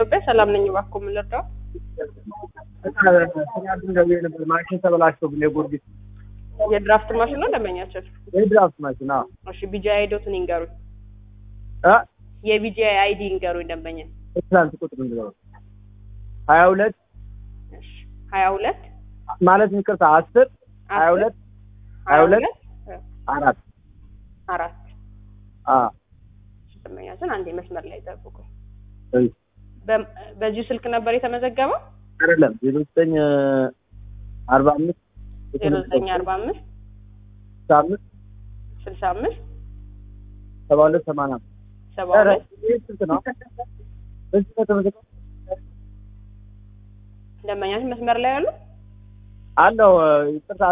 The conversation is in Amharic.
ኢትዮጵያ ሰላም ነኝ። እባክዎ ምን ልርዳው? ትናንት ደውዬ ነበር። ማሽን ተበላሽቶብኝ የጎርጊስ የድራፍት ማሽን ነው ደንበኛችን? የድራፍት ማሽን አዎ። እሺ ቢጂአይ አይዶትን ይንገሩኝ። እ የቢጂአይ አይዲ ይንገሩኝ ደንበኛ። ትናንት ቁጥር ነው ሀያ ሁለት እሺ ሀያ ሁለት ማለት ይቅርታ አስር ሀያ ሁለት ሀያ ሁለት አራት አራት አ ደንበኛችን አንዴ መስመር ላይ ጠብቁ። እሺ በ- በዚሁ ስልክ ነበር የተመዘገበው? አይደለም ዜሮ ዘጠኝ አርባ አምስት ዜሮ ዘጠኝ አርባ አምስት ስልሳ አምስት ስልሳ አምስት ሰባ ሁለት ሰማንያ አምስት ሰባ ኧረ ሁለት ይህ ስንት ነው? በዚህ ነው የተመዘገበው? ደንበኛችን መስመር ላይ ያሉ አለው ይቅርታ